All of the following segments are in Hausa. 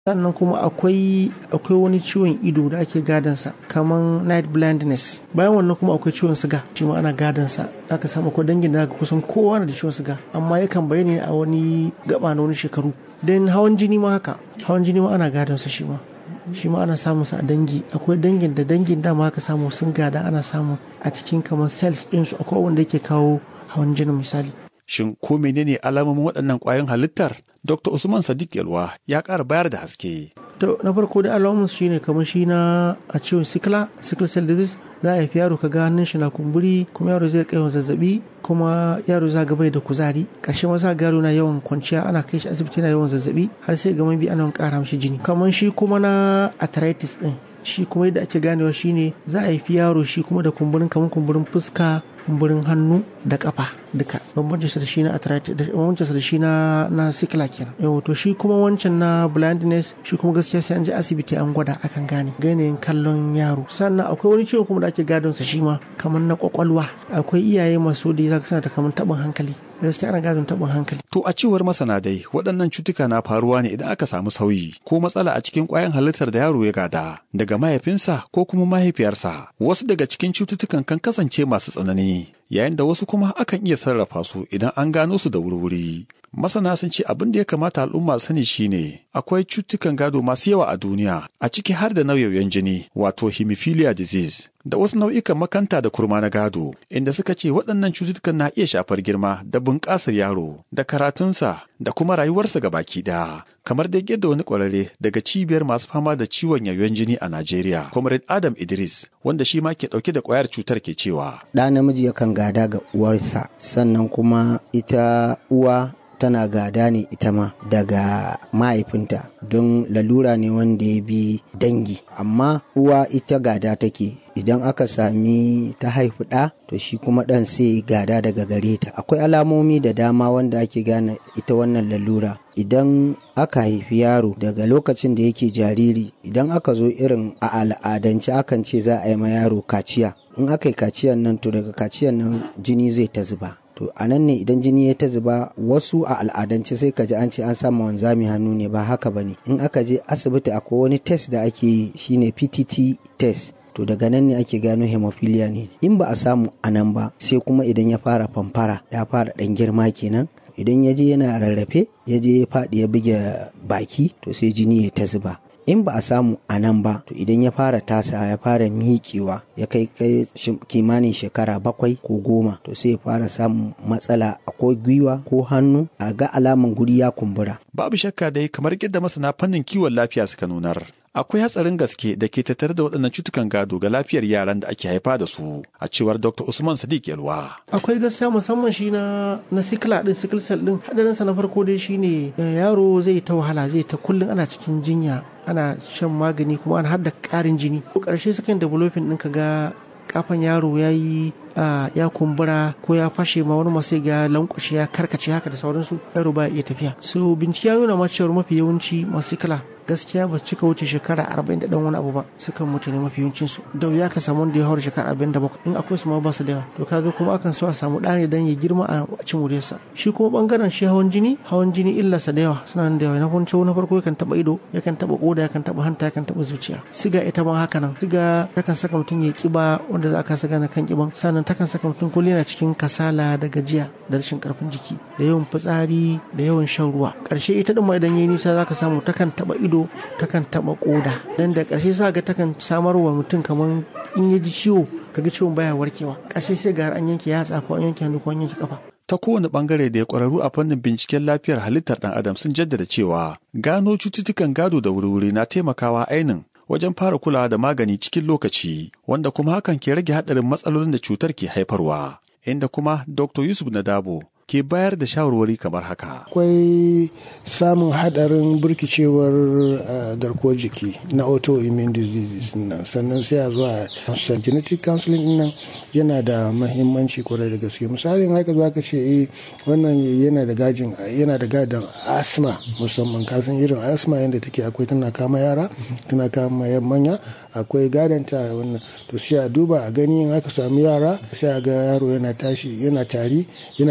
sannan kuma akwai akwai wani ciwon ido da ake gadansa kamar night blindness bayan wannan kuma akwai ciwon siga shi ma ana gadansa aka samu akwai dangin da kusan kowa na da ciwon siga amma yakan bayyana a wani gaba na wani shekaru dan hawan jini ma haka hawan jini ma ana gadansa shi ma shi ma ana samun sa a dangi akwai dangin da dangin dama aka samu sun gada ana samu a cikin kamar cells ɗinsu akwai wanda yake kawo hawan jini misali Shin ko menene alamomin waɗannan ƙwayoyin halittar? Dr. Usman Sadiq Yalwa ya ƙara bayar da haske. To na farko da alamun shi ne kamar shi na a ciwon sikila, sickle cell disease za a haifi yaro ka ga hannun shi na kumburi kuma yaro zai kai zazzabi kuma yaro za ga bai da kuzari ƙarshe ma za ga yaro na yawan kwanciya ana kai shi asibiti na yawan zazzabi har sai ga bi ana ƙara mishi jini kamar shi kuma na arthritis din shi kuma yadda ake ganewa shine za a haifi yaro shi kuma da kumburin kamar kumburin fuska kumburin hannu da kafa duka bambancin sa da shi na arthritis bambancin sa da shi na na sikila kenan yau to shi kuma wancan na blindness shi kuma gaskiya sai an je asibiti an gwada akan gane ganin kallon yaro sannan akwai wani ciwo kuma da ake gadon sa shi ma kamar na kwakwalwa akwai iyaye masu da zaka sana ta kamar tabin hankali gaskiya ana gadon tabin hankali To a cewar masana dai waɗannan cutuka na faruwa ne idan aka samu sauyi ko matsala a cikin ƙwayan halittar da yaro ya gada daga mahaifinsa ko kuma mahaifiyarsa. Wasu daga cikin cututtukan kan kasance masu tsanani yayin da wasu kuma akan iya sarrafa su idan an gano su da wuri-wuri. Masana sun ce abin da ya kamata al'umma sani shine akwai cutukan gado masu yawa a duniya a ciki har da nauyoyin jini wato hemophilia disease da wasu nau'ikan makanta da kurma na gado inda suka ce waɗannan cututtukan na iya shafar girma da bunƙasar yaro da karatunsa da kuma rayuwarsa ga baki ɗaya kamar dai yadda wani ƙwararre daga cibiyar masu fama da ciwon yayon jini a Najeriya comrade Adam Idris wanda shi ma ke ɗauke da ƙwayar cutar ke cewa ɗa namiji yakan gada ga uwarsa sannan kuma ita uwa tana gada ne ita ma daga mahaifinta don lalura ne wanda ya bi dangi amma uwa ita gada take idan aka sami ta haifi ɗa to shi kuma ɗan sai gada daga gare ta akwai alamomi da dama wanda ake gane ita wannan lalura idan aka haifi yaro daga lokacin da yake jariri idan aka zo irin a al'adance akan ce za a yi ma yaro kaciya in aka yi kaciyan nan to daga kaciyan nan jini zai ta zuba to a nan ne idan jini ya ta zuba wasu a al'adance sai ka ji an ce an samu wanzami hannu ne ba haka ba ne in aka je asibiti akwai wani test da ake yi shine ptt test to daga nan ne ake gano hemophilia ne in ba a samu a nan ba sai kuma idan ya fara famfara ya fara dan girma kenan idan ya je yana rarrafe ya je ya faɗi ya buge baki to sai jini ya ta zuba in ba a samu a nan ba to idan ya fara tasa ya fara miƙewa ya kai kai kimanin shekara bakwai ko goma to sai ya fara samun matsala ko gwiwa ko hannu a ga alaman guri ya kumbura babu shakka dai kamar yadda masana fannin kiwon lafiya suka nunar akwai hatsarin gaske da ke tattare da waɗannan cutukan gado ga lafiyar yaran da ake haifa da su a cewar dr usman sadiq yalwa akwai gaskiya musamman shi na na sikila din sickle cell din hadarin sa na farko dai shine yaro zai ta wahala zai ta kullun ana cikin jinya ana shan magani kuma ana hada karin jini ko karshe sukan developing din ka ga kafan yaro ya yi ya kumbura ko ya fashe ma wani masu ga lankwashe ya karkace haka da sauransu yaro ba iya tafiya so bincike ya nuna ma cewar mafi yawanci masu kala gaskiya ba su cika wuce shekara arba'in da ɗan wani abu ba sukan mutu ne mafi yawancin su da wuya ka samu wanda ya haura shekara arba'in da bakwai in akwai su ma ba su da yawa to kaga kuma akan so a samu ɗa ne dan ya girma a cin wuriyarsa shi kuma bangaren shi hawan jini hawan jini illarsa da yawa suna da yawa na farko na farko yakan taɓa ido yakan taɓa koda yakan taɓa hanta yakan taɓa zuciya siga ita ma haka nan siga yakan saka mutum ya kiba wanda za a kasa gane kan kiban sannan takan saka mutum kullum yana cikin kasala da gajiya da rashin karfin jiki da yawan fitsari da yawan shan ruwa ƙarshe ita ɗin ma idan yayi nisa zaka samu takan taɓa ido takan taɓa ƙoda dan da ƙarshe sa ga takan samar wa mutum kamar in ya ji ciwo kaga ciwon baya warkewa ƙarshe sai ga an yanke yatsa ko an yanke hannu ko an yanke kafa ta kowane bangare da ya ƙwararru a fannin binciken lafiyar halittar ɗan adam sun jaddada cewa gano cututtukan gado da wuri-wuri na taimakawa ainin wajen fara kulawa da magani cikin lokaci wanda kuma hakan ke rage haɗarin matsalolin da cutar ke haifarwa inda kuma dr yusuf nadabo ke bayar da shawarwari kamar haka. Akwai samun hadarin burkicewar garkuwar jiki na autoimmune diseases nan sannan sai a zuwa genetic counseling nan yana da mahimmanci kwarai da gaske misali in haka zaka ce eh wannan yana da gajin yana da gadan asma musamman kasan irin asma yadda take akwai tana kama yara tana kama yan manya akwai gadon ta wannan to sai a duba a gani in aka samu yara sai a ga yaro yana tashi yana tari yana numfashi da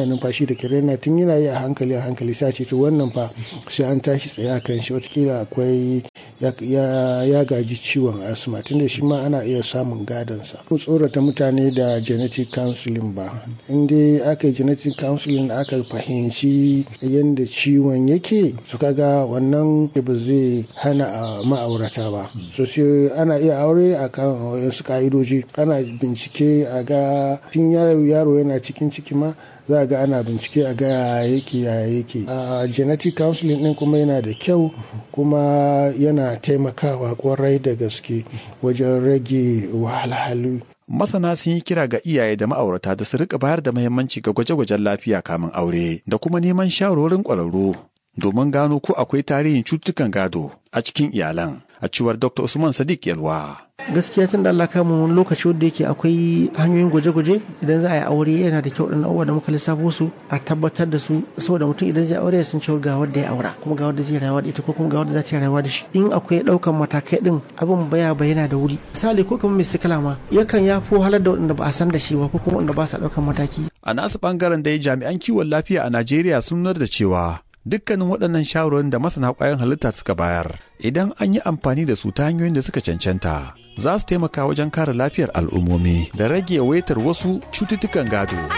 da kirena tun yana yi a hankali a hankali sai ce to wannan fa sai an tashi tsaye a kan shi watakila akwai ya gaji ciwon asma tunda shi ma ana iya samun gadonsa mu tsorata mutane da genetic counseling ba in dai aka yi genetic counseling aka fahimci yadda ciwon yake su kaga wannan ba zai hana a ma'aurata ba so sai ana iya aure a kan wasu ka'idoji ana bincike a ga tun yaro yana cikin ciki ma za a ga ana bincike a ga yake ya yake a genetic counseling din kuma yana da kyau kuma yana taimakawa kwarai da gaske wajen rage wahalhalu masana sun yi kira ga iyaye da ma'aurata da su rika bayar da muhimmanci ga gwaje-gwajen lafiya kamin aure da kuma neman shawarorin ƙwararru domin gano ko akwai tarihin cututtukan gado a cikin iyalan a cewar dr usman sadiq yalwa gaskiya tun da Allah kama wani lokaci wanda yake akwai hanyoyin gwaje-gwaje idan za a yi aure yana da kyau ɗan abubuwa da muka lissafo su a tabbatar da su saboda mutum idan zai aure ya san cewa ga wanda ya aura kuma ga wanda zai rayuwa da ita ko kuma ga wanda za ta rayuwa da shi in akwai ɗaukan matakai ɗin abin baya bayyana da wuri misali ko kuma mai sikila ma yakan ya fi wahalar da wanda ba a san da shi ba ko kuma wanda ba sa ɗaukan mataki. a nasu ɓangaren dai jami'an kiwon lafiya a najeriya sun nuna da cewa dukkanin waɗannan shawarwarin da masana ƙwayoyin halitta suka bayar idan an yi amfani da su ta hanyoyin da suka cancanta za su taimaka wajen kare lafiyar al'ummomi da rage yawaitar wasu cututtukan gado.